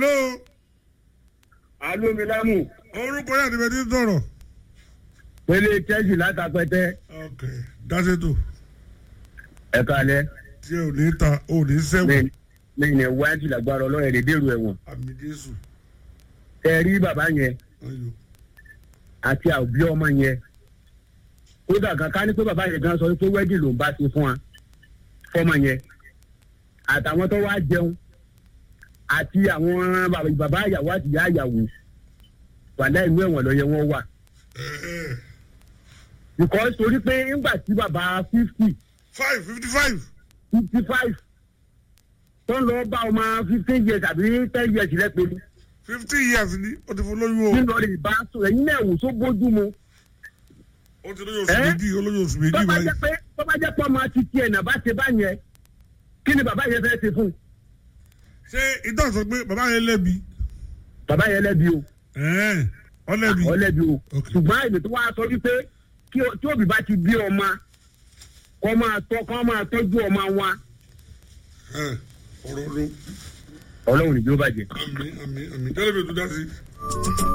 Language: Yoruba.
hello alómilámù orúkọ yàtọ̀ bẹ́ẹ̀ ti sọ̀rọ̀. pélé chelsea látàpẹtẹ ok dáṣẹ́tò ẹ̀ka alẹ́ tí ò ní ta ò ní sẹ́wọ̀n lẹ́yìn ẹ̀ wáyé lágbára ọlọ́run lè dèrò ẹ̀wọ̀n àmì jésù ẹ rí bàbá yẹn ayò àti àbí ọmọ yẹn kódà kankan ní pé bàbá yẹn gan sọ pé wẹ́dì ló ń bá ti fún wa fọmọ yẹn àtàwọn tó wá jẹun àti àwọn bàbá- bàbá àyàwó àti ìyá àyàwó wàlẹ́ ìlú ẹ̀wọ̀n lọ́yẹ wọn wà because torí pé ńgbà tí bàbá fifty five fifty five fifty five tó ń lọ bá ọmọ fifteen years àbí ten years lẹ́pẹ́ ni fifty years ni ó ti fún lóyún o nínú rẹ̀ bá sọ ẹ̀yin náà wò tó bójú mu ó ti lóyún oṣù Ẹ́? méjì ó lóyún oṣù tó méjì bá báyìí jẹ́ pé tó bá jẹ́ pé ọmọ ti tiẹ̀ náà bá ṣe bá yẹn kí ni bàbá yẹn fẹ́ ṣe fún un ṣé ìtàn sọ pé bàbá yẹn lẹ́bi bàbá yẹn lẹ́bi o ẹ̀ẹ́n ọlẹ́bi ọ lẹ́bi o Ok. ṣùgbọ́n èmi tó wá sọ wípé kí o- tí òbí bá ti bí ọmọ kọ́ máa tọ́ kọ́ máa tọ́jú ọmọ wa Ẹ̀, ọ̀rọ̀ ló ọlọ́run ìjọba jẹ. àmì àmì àmì tẹ́lẹ̀ mi ò tún dá sí.